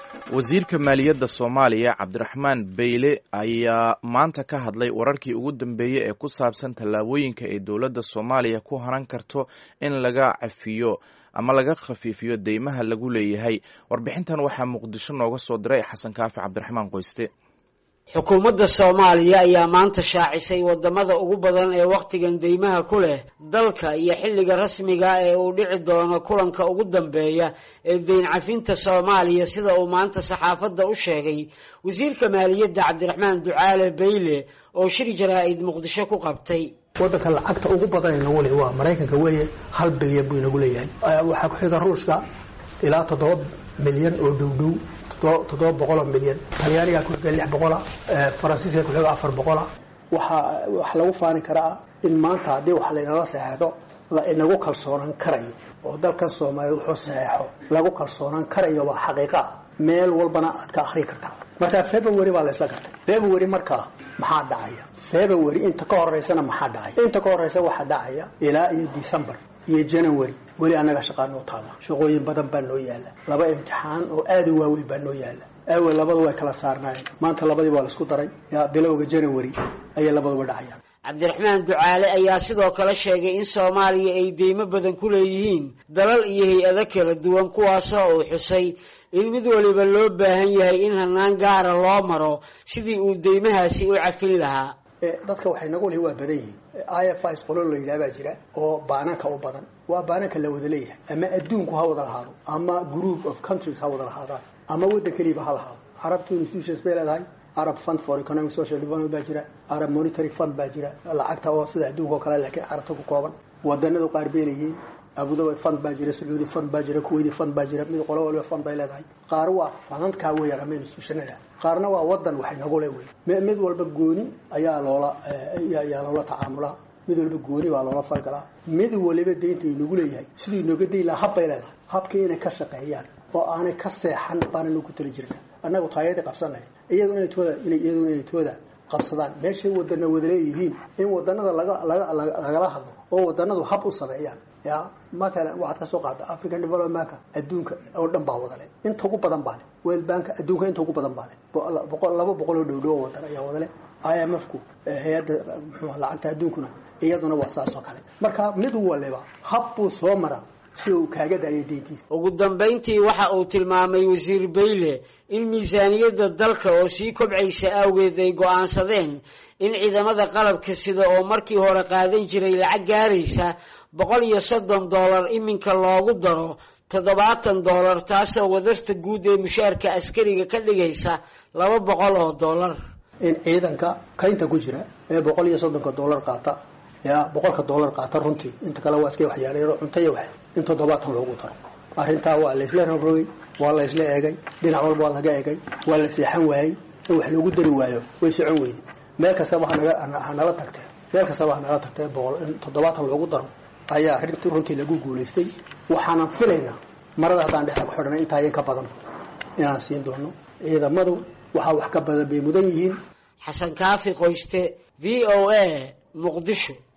wasiirka maaliyadda soomaaliya cabdiraxmaan beyle ayaa maanta ka hadlay wararkii ugu dambeeyey ee ku saabsan tallaabooyinka ay dowladda soomaaliya ku haran karto in laga cafiyo ama laga khafiifiyo deymaha lagu leeyahay warbixintan waxaa muqdisho nooga soo diray xasan kaafi cabdiraxmaan qoyste xukuumadda soomaaliya ayaa maanta shaacisay wadamada ugu badan ee wakhtigan deymaha ku leh dalka iyo xilliga rasmiga ee uu dhici doono kulanka ugu dambeeya ee deyn cafinta soomaaliya sida uu maanta saxaafadda u sheegay wasiirka maaliyadda cabdiraxmaan ducaale beyle oo shir jaraa-id muqdisho ku qabtay wadanka lacagta ugu badan inagu le waa maraykanka weeye hal bilyan buu inagu leeyahay waxaa ku xiga ruushka ilaa toddoba milyan oo dhowdhow toddoba boqoloo milyan talyaanigaa kuxiga lix boqola faransiiska kuxiga afar boqola waxaa wax lagu faani karaa in maanta haddii wax laynala saxeexdo la inagu kalsoonaan karayo oo dalkan soomaaliya wuxuu saxeexo lagu kalsoonaan karayo waa xaqiiqa meel walbana aad ka akri kartaa marka february baa la isla gartay february markaa maxaa dhacaya february inta ka horeysana maxaa dhacaya inta ka horeysa waxaa dhacaya ilaa iyo december iyo january weli annaga shaqaa noo taala shaqooyin badan baa noo yaala laba imtixaan oo aad u waaweyn baa noo yaala awel labadu way kala saarnaayeen maanta labadii waa la isku daray yaa bilowga january ayay labaduba dhacayaan cabdiraxmaan ducaale ayaa sidoo kale sheegay in soomaaliya ay deymo badan ku leeyihiin dalal iyo hay-ado kala duwan kuwaasoo uu xusay in mid waliba loo baahan yahay in hanaan gaara loo maro sidii uu deymahaasi u cafin lahaa dadka waxay nagu lihi waa badan yihiin i f is qolo la yidhaha baa jira oo baananka u badan waa baananka la wada leeyahay ama adduunku ha wada lahaado ama group of countries ha wada lahaadaan ama waddan keliiba ha lahaado carabtu institutions bay leedahay arab fund for economic social development baa jira arab monetary fund baa jira lacagta oo sida adduunka oo kale laakiin carabta ku kooban wadanadu qaar bay leeyihiin abudabi fund baa jira sacuudi fund baa jira kuwaiti fund baa jira mid qolo waliba fund bay leedahay qaar waa fanankaa weeyaan ama institutionada qaarna waa wadan waxay nagu le wey mid walba gooni ayaa loola ayaa loola tacaamulaa mid walba gooni baa loola falgalaa mid waliba deynta inagu leeyahay siduu inooga dayn lahaa hab bay leedahay habkii inay ka shaqeeyaan oo aanay ka seexan baananu ku tali jirna annagu taayadii qabsanaya iyadu inay tooda iyaduna inay tooda qabsadaan meeshay wadana wada leeyihiin in wadanada laga laga lagala hadlo oo wadanadu hab u sameeyaan ya matalan waxaad ka soo qaada african developmentka adduunka oo dhan baa wadale inta ugu badan baa le world banka adduunka inta ugu badan baa le boqol laba boqol oo dhowdhow oo wadan ayaa wadale i m f ku hay-adda muxuu lacagta adduunkuna iyaduna waa saas oo kale marka mid waliba hab buu soo maraa si uu kaaga daayo deyntiisa ugu dambayntii waxa uu tilmaamay wasiir beyle in miisaaniyadda dalka oo sii kobcaysa awgeed ay go-aansadeen in ciidamada qalabka sida oo markii hore qaadan jiray lacag gaaraysa boqol iyo soddon dollar iminka loogu daro toddobaatan dollar taasoo wadarta guud ee mushaarka askariga ka dhigaysa laba boqol oo dollar in ciidanka kaynta ku jira ee boqol iyo soddonka dollar qaata ya boqolka dollar qaata runtii inta kale waa iska waxyaalayno cunto iyo wax in toddobaatan loogu daro arrintaa waa la isla rogrogay waa la isla eegay dhinac walba waa laga eegay waa la seexan waayey in wax loogu dari waayo way socon weyday meel kastaba hanala tagtee meel kastaba hanala tagtee boqol in toddobaatan loogu daro ayaa rinti runtii lagu guulaystay waxaanan filaynaa marada haddaan dhexda ku xidhanay intaa in ka badan inaan siin doono ciidamadu waxaa wax ka badan bay mudan yihiin xasan kaafi qoyste v o a muqdisho